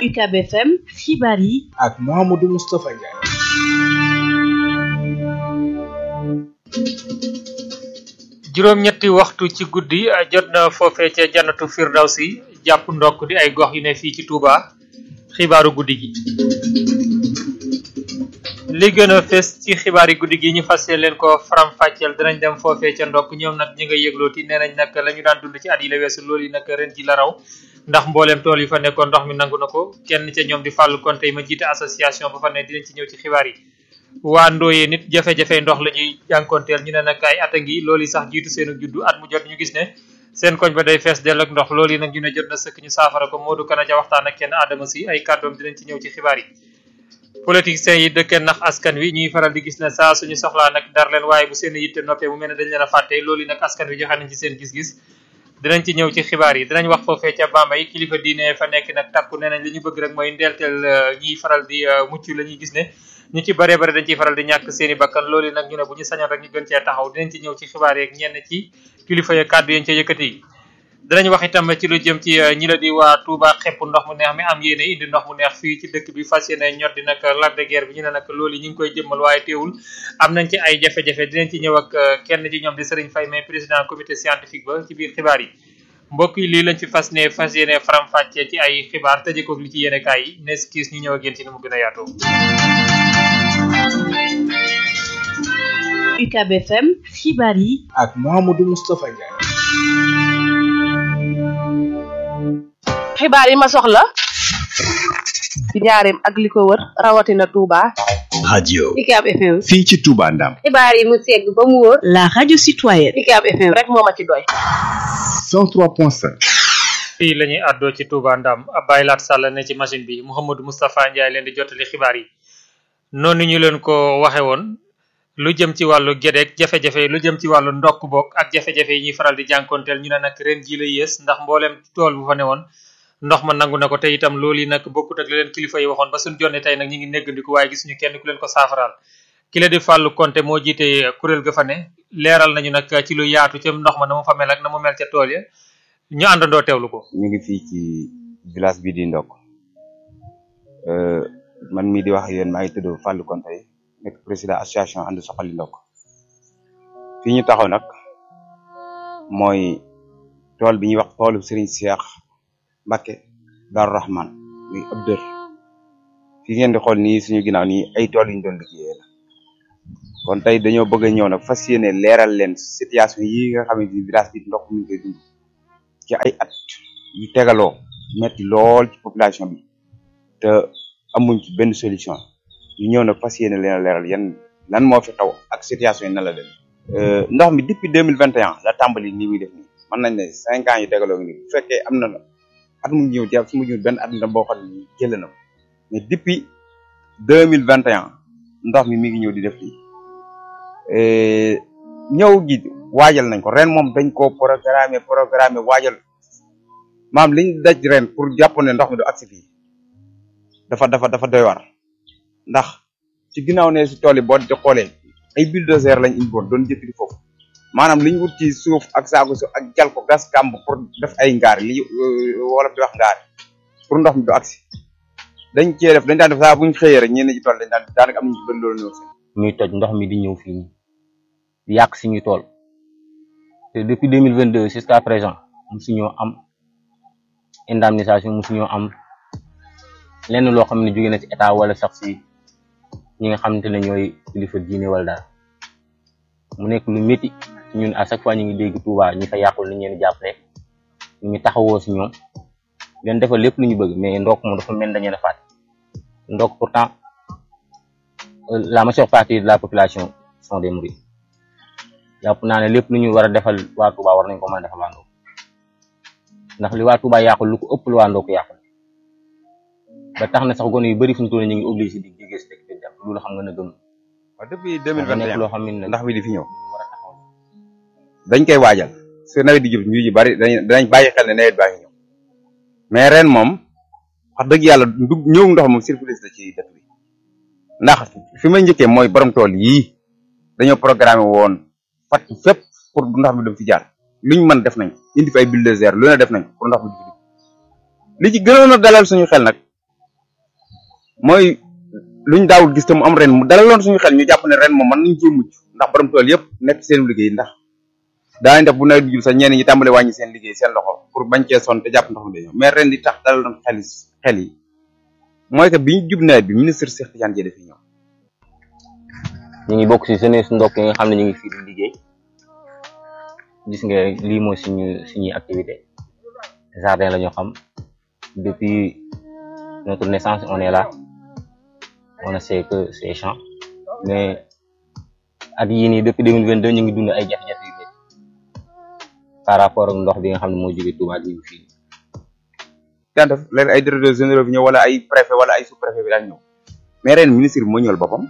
UCAB FM xibaar yi ak Mouhamadou Moustapha Ndiaye. juróom-ñetti waxtu ci guddi jot na foofee ca jannatu firdawsi jàpp ndokk di ay gox yu ne fii ci Touba xibaaru guddi gi li gën a fes ci xibaari guddi gi ñu fas leen ko faram fàcceel dinañ dem foofee ca ndokk ñoom nag ñi nga yëglooti nee nañ nag la ñu daan dund ci at yi la weesu loolu yi nag ren ji la raw ndax mbooleem tool yi fa nekkoon ndox mi nangu na ko kenn ca ñoom di fàllu kon tey ma jiite association ba fa ne dinañ ci ñëw ci xibaar yi waa ndooyee nit jafe-jafe ndox la ñuy jànkonteel ñu ne nag ay at a ngi loolu yi sax jiitu seenu juddu at mu jot ñu gis ne seen koñ ba day fees dell ak ndox loolu yi nag ñu ne jot na sëkk ñu saafara ko Modou Kana ja waxtaan ak kenn Adama si ay kàddoom dinañ ci ñëw ci xibaar yi politiciens yi dëkkee nax askan wi ñuy faral di gis ne saa suñu soxlaa nag dar leen waaye bu seen yitte noppee mu mel ne dañ leen a fàtte loolu yi nag askan wi joxe nañ ci seen gis-gis dinañ ci ñëw ci xibaar yi dinañ wax foofee ca Bambey kilifa diine fa nekk nag takku nee nañ li ñu bëgg rek mooy ndeelteel ñiy faral di mucc la ñuy gis ne ñu ci bëree bëri dañ ciy faral di ñàkk seen i bakkan loolu nag ñu ne bu ñu sañoon rek ñu gën cee taxaw dinañ ci ñëw ci xibaar yeeg ñenn ci kilifa ya kàddu yañ ca yëkkati dinañ wax itam ci lu jëm ci ñi la di waa Touba xepp ndox mu neex mi am yéene indi ndox mu neex fii ci dëkk bi fas yéene ñot di nag Lac de Guiers bi ñu ne nag loolu yi ñu ngi koy jëmmal waaye teewul am nañ ci ay jafe-jafe dinañ ci ñëw ak kenn ci ñoom di Serigne Faye mais président comité scientifique ba ci biir xibaar yi mbokk yi lii lañ fi fas ne fas yéene faram fàccee ci ay xibaar tëjee ko li ci yéene kaay yi nes kiis ñu ñëw ak yéen ci ni mu gën a yaatoo UCAB FM xibaar yi ak Mouhamadou Moustapha Ndiaye. xibaar yi ma soxla ci njaareem ak li ko wër rawatina Touba. radio UCAB FM. fii ci Touba Ndam xibaar yi mu segg ba mu wóor. la radio citoyenne UCAB FM rek moo ma ci doy. 103.5 fii la ñuy àddoo ci Touba Ndam Abbaye Lat Sall ne ci machine bi Mouhamadou Moustapha Ndiaye leen di jottali xibaar yi noonu ñu leen ko waxe woon lu jëm ci wàllu gédeeg jafe-jafe lu jëm ci wàllu ndokk bokk ak jafe-jafe yi ñuy faral di jànkonteel ñu ne nag ren ji la yées ndax mbooleem tool bu fa ne woon ndox ma nangu na ko te itam loolu yi nag bokkut ak li leen kilifa yi waxoon ba suñ jonne tey nag ñi ngi néggandiku waaye gisuñu kenn ku leen ko saafaraal ki la di fàllu konte moo jiite kuréel ga fa ne leeral nañu nag ci lu yaatu ca ndox ma na mu fa mel ak na mu mel ca tool ya ñu àndandoo teewlu ko ñu ngi fii ci village bi di ndokk man mii di wax ak yéen maa ngi tudd Fallou Konte nekk président association ànd soxali ndokk fii ñu taxaw nag mooy tool bi ñuy wax toolu Serigne Cheikh Mbacke Darou Rahman muy ab dër fii ngeen di xool nii suñu ginnaaw nii ay tool yu ñu doon liggéeyee la kon tey dañoo bëgg a ñëw nag fas yéene leeral leen situation yi nga xamante ni village bi ndox mi ngi koy dund ci ay at yu tegaloo metti lool ci population bi te amuñ ci benn solution ñu ñëw nag fas yéene leen a leeral yan lan moo fi xaw ak situation yi nan la dem ndox mi depuis deux mille vingt et un la tàmbali nii muy def nii mën nañ ne cinq ans yu tegaloo ngi nii bu fekkee am na at mu ñëw jàpp su mu ñëw benn at na boo xam ne jël na mais depuis deux mille vingt et un ndox mi mi ngi ñëw di def lii ñëw gi waajal nañ ko ren moom dañ koo programmer programmer waajal maam liñ daj ren pour jàpp ne ndox mi du agsi fii dafa dafa dafa doy war ndax ci ginnaaw ne si tool yi boo di xoolee ay bulldozer lañ indi woon doon jëkkati foofu maanaam liñ wut ci suuf ak saako suuf ak jal ko gas kàmb pour def ay ngaar li wolof di wax ngaar pour ndox mi du agsi dañ cee def dañ daan def saa buñ xëyee rek ñenn ci tool dañ daan daanaka am nañu ci bëri loolu ñëw seen muy toj ndox mi di ñëw fii di yàq suñuy tool te depuis deux mille vingt deux jusqu'à présent musuñoo am indemnisation musuñoo am lenn loo xam ne jóge na ci état wala sax si ñi nga xamante ne ñooy kilifa diine wala daal mu nekk lu métti ñun à chaque fois ñu ngi dégg Touba ñi fa yàqul ni ñeen jàppale ñu ngi taxawoo si ñoom leen defal lépp lu ñu bëgg mais ndokk moom dafa mel dañu la fàtte ndokk pourtant la majeure partie de la population sont des mourides jàpp naa ne lépp lu ñu war a defal waa Touba war nañ ko mën a defal waa ndokk ndax li waa Touba yàqul lu ko ëpp lu waa ndokk yàqul ba tax na sax gone yu bëri fu mu toll ñu ngi obligé di jógee si dëkk bi dem loolu xam nga na gëm waaw depuis deux mille vingt et nekk un loo xam ne ndax mi di fi ñëw war a taxaw dañ koy waajal su nawet di jub ñu ji bari dañ danañ bàyyi xel ne nawet baa ngi ñëw mais ren moom wax dëgg yàlla ndug ñëw ndox moom surprise la ci dëkk bi ndax fi may njëkkee mooy borom tool yii dañoo programmé woon fat fépp pour ndox mi dem fi jaar luñ mën def nañ indi fi ay bulldozer lu ne def nañ pour ndox mi di fi dugg li ci gënoon a dalal suñu xel nag mooy luñ daawul gis te mu am ren mu dalaloon suñu xel ñu jàpp ne ren moom mën nañ cee mucc ndax borom tool yëpp nekk ci seen liggéey ndax daañu def bu nawet bi jul sax ñenn ñi tàmbale wàññi seen liggéey seen loxo pour bañ cee sonn te jàpp ndox mi day ñëw mais ren di tax dalaloon xel xel yi mooy que biñ jub nawet bi ministre Cheikh Tidiane Dièye dafi ñëw ñu ngi bokk ci jeunesse ndokk yi nga xam ne ñu ngi fii di liggéey gis nga lii mooy suñu suñuy activité jardin la ñu xam depuis notre naissance on est là on ne sait que ces champs mais at yii nii depuis 2022 ñu ngi dund ay jafe-jafe yu métti par rapport ak ndox bi nga xam ne moo jóge Touba di fii daan def léegi ay directeurs généraux bi ñëw wala ay préfet wala ay sous préfet bi daan ñëw mais ren ministre bi moo ñëwal boppam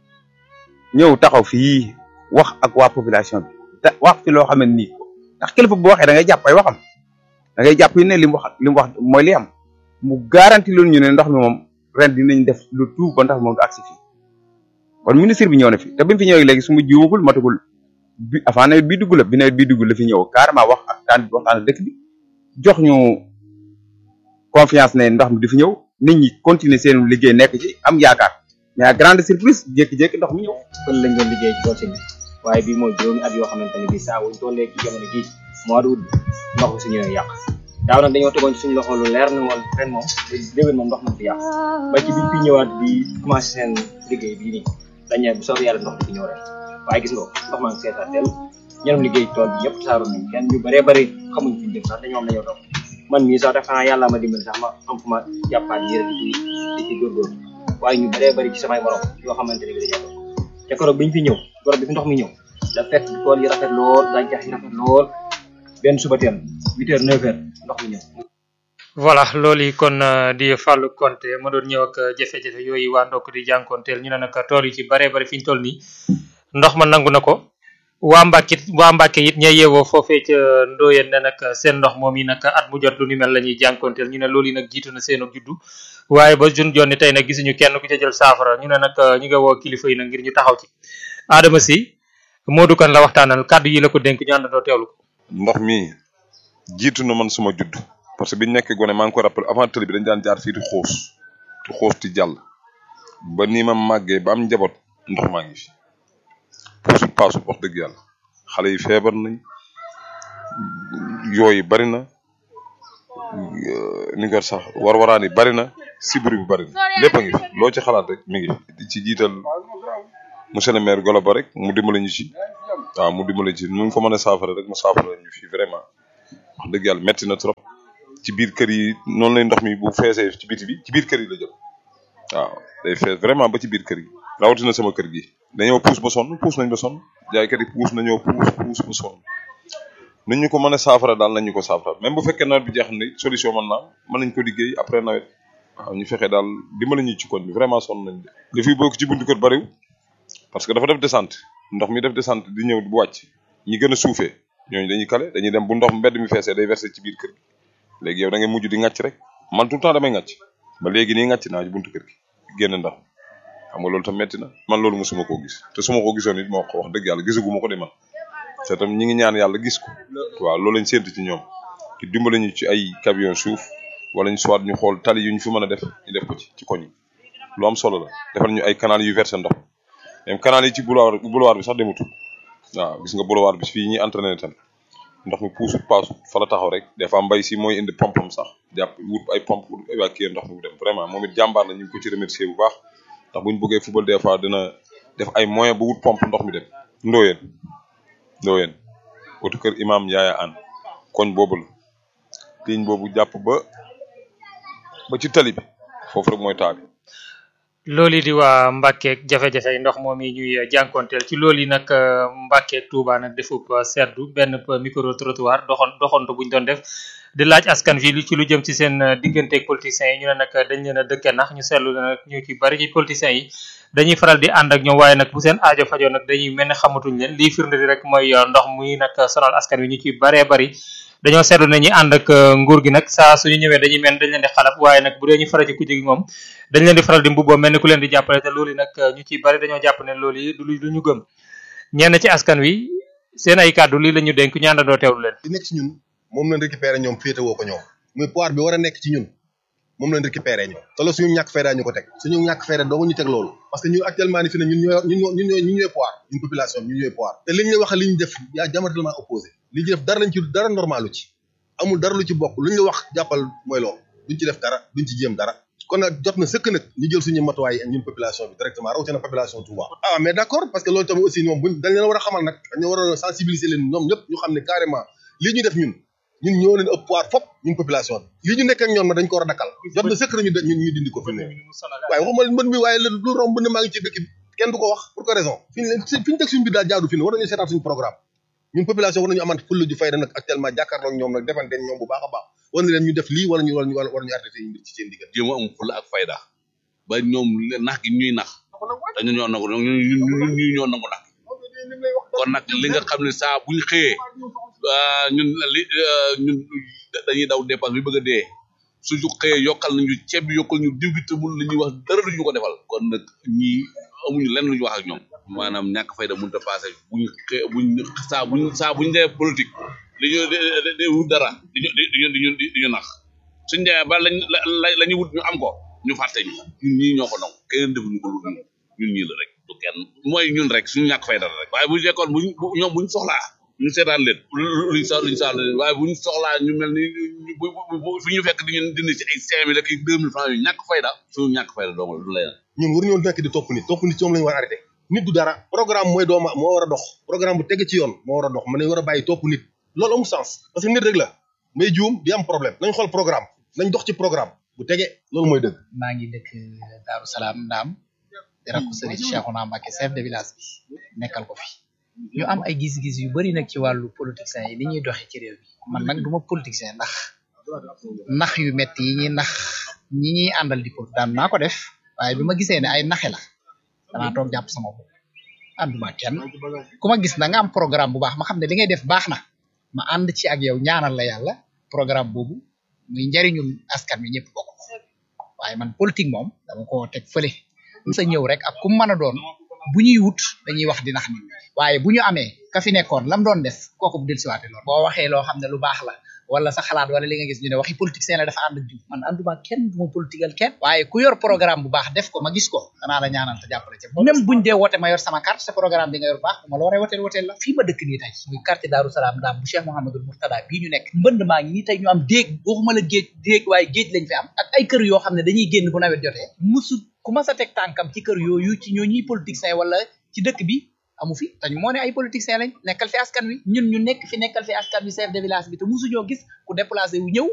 ñëw taxaw fii wax ak waa population bi da wax fi loo xam ne nii ndax kilifa bu waxee da ngay jàpp ay waxam da ngay jàpp yi ne li mu wax li mu wax mooy li am mu garanti loolu ñu ne ndox mi moom ren dinañ def lu tout ba ndox mi moom du agsi fii kon ministre bi ñëw na fi te bi mu fi ñëwee léegi su ma jiwagul matagul bi avant nawet bii dugg la bi nawet bii dugg la fi ñëw carrément wax ak daan waxtaan ak dëkk bi jox ñu confiance ne ndox mi di fi ñëw nit ñi continuer seen liggéey nekk ci am yaakaar mais à grande surprise jékki-jékki ndox mi ñëw. kon lañ doon liggéey ci tool si bi waaye bii mooy juróomi at yoo xamante ne bii saa wuñ tollee ci jamono gii mois d'août ndox mi su ñëwee yàq daaw nag dañoo tegoon ci suñu loxo lu leer na woon ren moom déwén moom ndox na fi yàq ba ci biñ fi ñëwaat di commencé seen liggéey bii nii dañu bu soobee yàlla ndox di fi ñëw ren waaye gis nga ndox maa ngi seetaan del ñeneen liggéey tool bi yëpp saaru nañ kenn ñu bëree bëri xamuñ fi jëm sax dañoo am dañoo toog man mii sax def xanaa yàlla ma dimbali sax ma am fu ma jàppaat yére di ci di ci góorgóorlu waaye ñu bëree bëri ci samay morom yoo xamante ne bi dañoo toog te keroog biñ fi ñëw keroog bi fi ndox mi ñëw da fekk tool yi rafet lool gàncax yi rafet lool benn suba teel huit heures neuf heures ndox mi ñëw voilà loolu yi kon di Fallou Konté ma doon ñëw ak jafe-jafe yooyu waa ndokk di jànkoonteel ñu ne nag tool yi ci baree bari fi ñu toll nii ndox ma nangu na ko waa Mbàkke waa Mbàkke it ñay yeewoo foofee ca Ndoyeen ne nag seen ndox moom yi nag at mu jot lu ni mel la ñuy jànkoonteel ñu ne loolu yi nag jiitu na seen juddu waaye ba jun jonni tey nag gisuñu kenn ku ca jël saafara ñu ne nag ñu nga woo kilifa yi nag ngir ñu taxaw ci Adama si Modou Kane la waxtaanal kàddu yi la ko dénk ñu àndandoo teewlu ko ndox mi jiitu na man suma judd parce que biñ nekkee gone maa ngi ko rappelé avant tëli bi dañ daan jaar fii di xoos di xoos di jàll ba nii ma màggee ba am njaboot ndox maa ngi fi puusul paasul wax dëgg yàlla xale yi feebar nañ yooyu bari na ni nga sax war-waraan yi bari na sibiri bi bari na lépp a ngi fi loo ci xalaat rek mi ngi fi di ci jiital monsieur le maire Golo Ba rek mu dimbale ñu ci waaw mu dimbale ci nu mu ko mën a saafara rek mu saafara ñu fi vraiment wax dëgg yàlla metti na trop ci biir kër yi noonu lay ndox mi bu feesee ci biti bi ci biir kër yi la jëm waaw day fees vraiment ba ci biir kër yi rawatina sama kër gi dañoo puus ba sonn puus nañ ba sonn jaaykat yi puus nañoo puus puus ba sonn nu ñu ko mën a saafara daal nañ ñu ko saafara même bu fekkee nawet bi jeex na solution mën naa mën nañ ko liggéey après nawet waaw ñu fexe daal dimbali ñu ci koñ bi vraiment sonn nañ de li fi bokk ci buntu kër bariwul parce que dafa def descente ndox mi def descente di ñëw bu wàcc ñi gën a suufee ñooñu dañuy kale dañuy dem bu ndox mbedd mi feesee day verser ci biir kër gi léegi yow da ngay mujj di ngàcc rek man tout le temps damay ngàcc ba léegi nii ngàcc naa ci buntu kër gi génn ndax xam nga loolu tam metti na man loolu mosuma koo gis te su ma ko gisoon it moo ko wax dëgg yàlla gisaguma ko de man te tam ñi ngi ñaan yàlla gis ko waaw loolu lañ séntu ci ñoom ci dimbali ñu ci ay camion suuf wala ñu soit ñu xool tali yu ñu fi mën a def ñu def ko ci ci koñ yi lu am solo la defal ñu ay canal yu versé ndox même canal yi ci boulevard boulevard bi sax demutul waaw gis nga boulevard bi fii ñuy entraîné tam ndox mi puusut paasut fa la taxaw rek des fois mbay si mooy indi pompam sax jàpp wut ay pompe pour évacuer ndox mi bu dem vraiment moom it jàmbaar la ñu ngi ko ci remercier bu baax ndax bu ñu bëggee football des fois dina def ay moyen bu wut pompe ndox mi dem ndooyeen ndooyeen otu kër imam yaaya an koñ boobu la ligne boobu jàpp ba ba ci tali bi foofu rek mooy taa bi loolu di waa Mbackeeg jafe-jafe ndox moom yi ñuy jànkonteel ci loolu yi nag Mbackeeg Touba nag defub seddu benn micro trottoir doxon doxantu buñ doon def di laaj askan fi ci lu jëm ci seen digganteeg politiciens yi ñu ne nag dañ leen a dëkke nax ñu seetlu ne nag ñu ci bari ci politiciens yi dañuy faral di ànd ak ñoom waaye nag bu seen aajo fajoo nag dañuy mel ne xamatuñ leen lii firnde di rek mooy ndox muy nag sonal askan wi ñu ci baree bari dañoo seetlu ne ñi ànd ak nguur gi nag saa suñu ñëwee dañuy mel dañ leen di xalab waaye nag bu dee ñu faral ci kujje gi moom dañ leen di faral di mbubboo mel ni ku leen di jàppale te loolu nag ñu ci bari dañoo jàpp ne loolu yi du lu ñu gëm ñenn ci askan wi seen ay kàddu lii la ñu dénk ñu àndandoo teewlu leen li nekk ci ñun moom lañ récupéré ñoom féetewoo ko ñoom muy pouvoir bi war a nekk ci ñun moom lañ récupéré ñu te loolu suñu ñàkk fayda ñu ko teg suñu ñàkk fayda doogu ñu teg loolu parce que ñun actuellement ni fi ne ñun ñooy ñun ñoo ñun ñooy ñun ñooy pouvoir ñun population bi ñun ñooy pouvoir te liñ la wax li ñu def yaa diamétralement opposé li ñu def dara lañ ci dara normalu ci amul dara lu ci bokk lu ñu la wax jàppal mooy loolu duñ ci def dara duñ ci jéem dara kon nag jot na sëkk nag ñu jël suñu matuwaay ñun population bi directement rawatina population Touba ah mais d' accord parce que loolu tamit aussi ñoom buñ dañ leen war a xamal nag dañoo war a sensibiliser leen ñoom ñëpp ñu xam ne carrément lii ñu def ñun ñun ñoo leen ëpp pouvoir fop ñun population bi lii ñu nekk ak ñoom nag dañ ko war a dakkal jot na sëkk nañu ñun ñu dindi ko fi mu ne waaye waxuma mbën mi waaye lu romb mbën maa ngi ci dëkk bi kenn du ko wax pour quelle raison fi ñu leen fi ñu teg suñu biir daal jaadu fi ne war nañu seetaat suñu programme ñun population war nañu amant fulla ju fayda nag actuellement jàkkaarloo ak ñoom nag defante ñoom bu baax a baax war na leen ñu def lii wala ñu wala ñu war ñu arrêté seen mbir ci seen diggante jéem a am fulla ak fayda ba ñoom nax gi ñuy nax dañu ñoo nangu ñun ñu ñoo nangu nax kon nag li nga xam ne saa buñ xëyee ñun li ñun dañuy daw dépense bi bëgg a dee suñu xëyee yokkal nañu ceeb bi yokkal ñu diw gi te mun la ñuy wax dara duñu ko defal kon nag ñii amuñu lenn lu ñu wax ak ñoom maanaam ñàkk fayda mënut a passé buñ xëy buñ saa buñ saa buñ dee politique dañu di wut dara diñu diñu diñu diñu nax suñ demee ba lañ la ñu wut ñu am ko ñu fàtte ñu ñun ñii ñoo ko nangu kenn defuñu ko lu ñun ñii la rek du kenn mooy ñun rek suñu ñàkk fayda rek waaye bu fekkoon buñ ñoom buñ soxlaa ñu seetaan leen luñ sa luñ saal leen waaye buñ soxlaa ñu mel ni fi ñu fekk diñu dindi ci ay cinq mille ak deux mille francs yu ñàkk fayda suñu ñàkk fayda dong la du lay ñun war ñoo nekk di topp nit topp nit ci moom la ñu war a arrêté nit du dara programme mooy dooma moo war a dox programme bu teg ci yoon moo war a dox mën nañ war a bàyyi topp nit loolu amul sens parce que nit rek la may juum di am problème nañ xool programme nañ dox ci programme bu tege loolu mooy dëgg maa ngi dëkk Daaru Salaam Ndaam di rakku sëriñ Cheikhouna Mbacké chef de village bi nekkal ko fi ñu am ay gis-gis yu bari nag ci wàllu politiciens yi ni ñuy doxee ci réew mi man nag duma politicien ndax nax yu metti yi ñuy nax ñi ñuy àndal di pol daan naa ko def waaye bi ma gisee ne ay naxe la danaa toog jàpp sama bopp ànduma kenn ku ma gis na nga am programme bu baax ma xam ne li ngay def baax na ma ànd ci ak yow ñaanal la yàlla programme boobu muy njariñul askan wi ñëpp bokk waaye man politique moom dama ko teg fële sa ñëw rek ak ku mën a doon bu ñuy wut dañuy wax di nax nit waaye bu ñu amee ka fi nekkoon lam doon def kooku bu dellusiwaate loolu boo waxee loo xam ne lu baax la wala sa xalaat wala li nga gis ñu ne waxi politicien la dafa ànd ak jiw man ànduma kenn du ma politigal kenn waaye ku yor programme bu baax def ko ma gis ko danaa la ñaanal te jàppale ci même buñ dee wote ma yor sama carte sa programme bi nga yor baax bu ma la waree woteel woteel la fii ma dëkk nii tey muy quartier Daaru Salaam daam bu Cheikh Mouhamadul Mourtada bii ñu nekk mbënd maa ngi nii tey ñu am déeg waxuma la géej déeg waaye géej lañ fi am ak ay kër yoo xam ne dañuy génn bu nawet jotee musu ku ma sa teg tànkam ci kër yooyu ci ñoo ñuy politicien wala ci dëkk bi amu fi te ñu moo ne ay politiciens lañ nekkal fi askan wi ñun ñu nekk fi nekkal fi askan wi chef de village bi te musuñoo gis ku déplacé wu ñëw